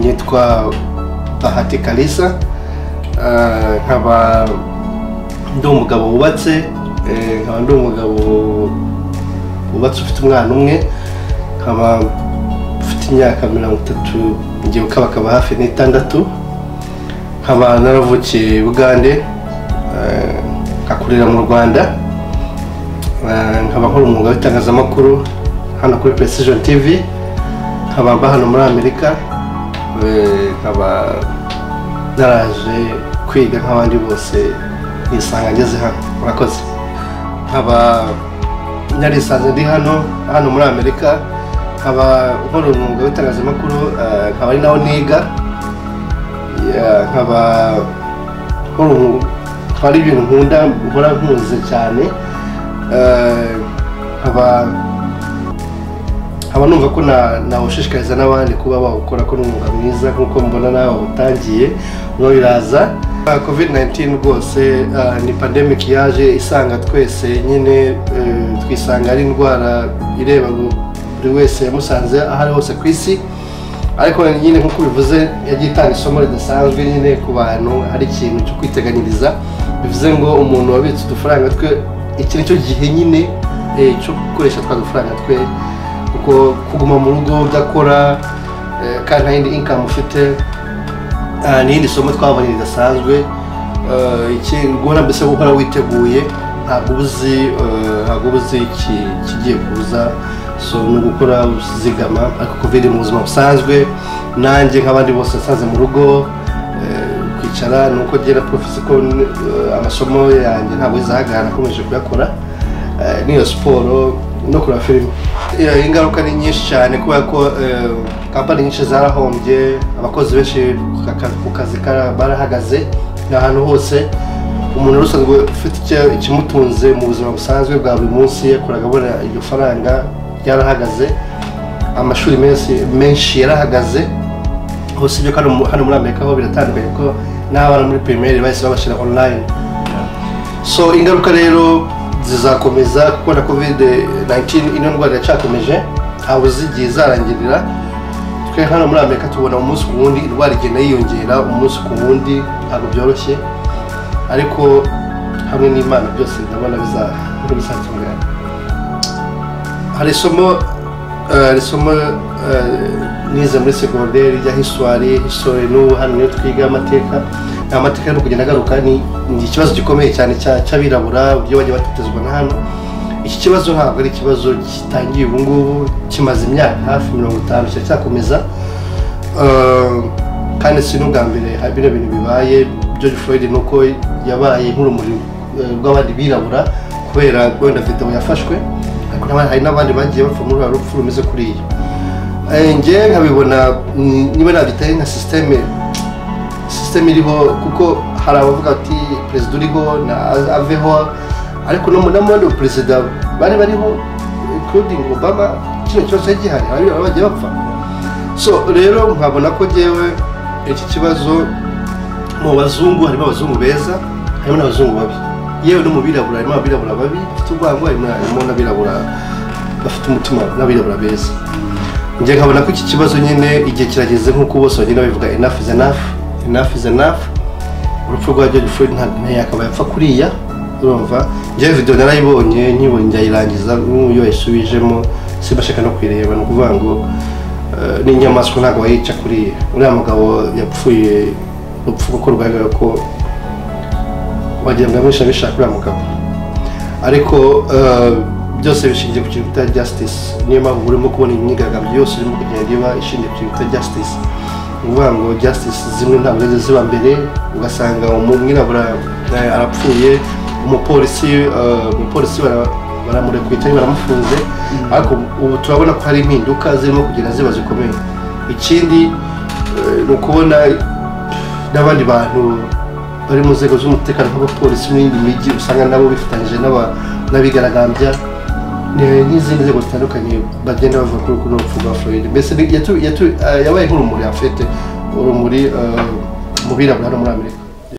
nitwa bahati kalisa Ah, nkaba ndi umugabo wubatse eh, nkaba ndi umugabo wubatse ufite umwana umwe nkaba mfite imyaka mirongo itatu ngiye ukabakaba hafi n'itandatu nkaba naravukiye bugande eh, ngakurira mu rwanda Eh, nkaba nkora umwuga w'itangazamakuru hano kuri precision tv nkaba mba hano muri amerika Eh, nkaba naraje kwiga nk'abandi bose nisanga ngeze hano murakoze nkaba narisanze ndi hano hano muri amerika nkaba nkora umwuga w'itangazamakuru eh, nkaba ari nawo niga Yeah, nkaba nkora umu- nkaba ari ibintu nkunda nkora nkunze cyane Eh, nkaba nkaba numva ko na- nawushishikariza n'abandi kuba bawukora ko ni umwuga mwiza nk'uko mbona nawe utangiye no biraza covid 19 rwose ah, ni pandemic yaje isanga twese nyine eh, twisanga ari indwara ireba buri wese yamusanze aho ari hose ku isi ariko nyine nk'uko bivuze yagiye itanga isomo ridasanzwe nyine ku bantu ari ikintu cyo kwiteganyiriza bivuze ngo umuntu wabitse udufaranga twe iki ni cyo gihe nyine eh, cyo gukoresha twa dufaranga twe kuko kuguma mu rugo udakora eh, kandi nta yindi income ufite Ah, ni irindi somo twabonye ridasanzwe Eh, iki- guhora mbese guhora witeguye ntabwo uba uzi eh, ntabwo uba uzi iki- ikigiye kuza so ni ugukora uzigama ariko covid mu buzima busanzwe nanjye nk'abandi bose nasanze mu rugo eh, kwicara ni uko agera porofesi ko eh, amasomo yanjye ntabwo yizahagarara nakomeje kuyakora Eh, n'iyo siporo no kureba filime Eh, ingaruka ni nyinshi cyane kubera ko eh, kampani nyinshi zarahombye abakozi benshi ku kaka- ku kazi kara- barahagaze ni ahantu hose umuntu wari usanzwe ufite icyo- ikimutunze mu buzima busanzwe bwa buri munsi yakoraga abona iryo faranga ryarahagaze amashuri menshi menshi yarahagaze hose ibyo hano mu- hano muri amerika ho biratandukanye ko n'abana muri pirimeri bahise babashyira online so ingaruka rero zizakomeza kuko na covid 19 ino ndwara yacakomeje ntawe uzi igihe izarangirira twe hano muri amerika tubona umunsi ku wundi indwara igenda yiyongera umunsi ku wundi ntabwo byoroshye ariko hamwe n'imana byose ndabona biza- bizatungana hari isomo eh, hari isomo eh, nize muri segonderi rya hiswari histori n'ubu hano niyo twiga amateka Aya mateka no kugenda agaruka ni ni ikibazo gikomeye cyane cya- cy'abirabura uburyo bajya batotezwa na hano iki kibazo ntabwo ari ikibazo gitangiye ubu ngubu kimaze imyaka hafi mirongo itanu kiracyakomeza Eh, kandi si n'ubwa mbere ha- bino bintu bibaye george floyd ni uko yabaye nk'urumuri eh, rw'abandi birabura kubera wenda video yafashwe ariko n'abandi- hari n'abandi bagiye bapfa muri ruriya rupfu rumeze kuriya Eh, njye nkabibona mm, niba nabitaye nka systeme systeme iriho kuko hari abavuga ati perezida uriho na aveho ariko no mu- n'abandi perezida bari bariho including obama kino kibazo cyari gihari hari abagiye bapfa so rero nkabona ko njyewe iki kibazo mu bazungu harimo abazungu beza harimo n'abazungu babi yewe no mu birabura harimo abirabura babi bafite urwango harimo harimo n'abirabura bafite umutima n'abirabura beza njye nkabona ko iki kibazo nyine igihe kirageze nk'uko bose bagenda babivuga enough is enough enough is enough urupfu rwa George Floyd ntabwo yakaba yapfa kuriya urumva njyewe video narayibonye nyibonye ndayirangiza n'uyu yayisubijemo simbashaka no kuyireba ni ukuvuga ngo eh, n'inyamaswa ntabwo wayica kuriya uriya mugabo yapfuye urupfu kuko rwagaragara ko wagira ngo abisha bishaka uriya mugabo ariko eh, byose bishingiye ku kintu bita justice niyo mpamvu urimo kubona imyigaragambyo yose irimo kugenda iba ishingiye ku kintu bita justice ni ukuvuga ngo justice zimwe ntabwo ari ziba mbere ugasanga umwirabura eh, arapfuye umupolisi eh, umupolisi bara- baramurekuye cyangwa baramufunze ariko ubu turabona ko hari impinduka zirimo kugenda ziba zikomeye ikindi eh, ni ukubona n'abandi bantu bari mu nzego z'umutekano nk'abapolisi n'iyindi mijyi usanga nabo bifatanyije n'aba- n'abigaragambya ne- n'izindi nzego zitandukanye bagenda bavuga kuri kuri urupfu rwa Floyd mbese ni- yatu- yatu- eh, yabaye nk'urumuri afite urumuri eh, mu birabura no muri Amerika